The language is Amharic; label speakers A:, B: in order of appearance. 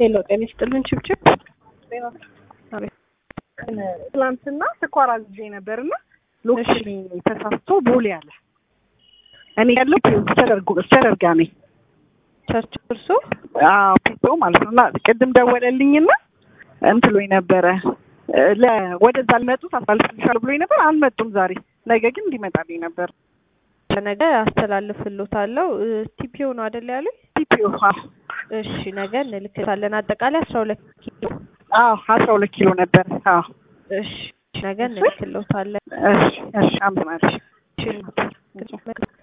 A: ሄሎ ጤና ይስጥልን ችብችብ
B: ትላንትና ስኳር አዝዤ ነበርና ሎኬሽን ተሳስቶ ቦሌ አለ። እኔ ያለው ተደርጎ ተደርጋ ነኝ
A: ቸርች እርሶ
B: አዎ ፒቶ ማለት ነው። እና ቅድም ደወለልኝና እንትሎኝ ነበረ ለ ወደዛ አልመጡት አሳልፍልሻለሁ ብሎኝ ነበር። አልመጡም ዛሬ። ነገ ግን እንዲመጣልኝ ነበር።
A: ነገ አስተላልፍልዎታለሁ። ቲፒኦ ነው አይደል ያሉኝ?
B: ቲፒኦ
A: እሺ ነገ እንልክታለን። አጠቃላይ አስራ ሁለት ኪሎ
B: አዎ አስራ ሁለት ኪሎ ነበር። አዎ
A: እሺ ነገ እንልክልዎታለን።
B: እሺ እሺ አመሰግናለሁ።
A: እሺ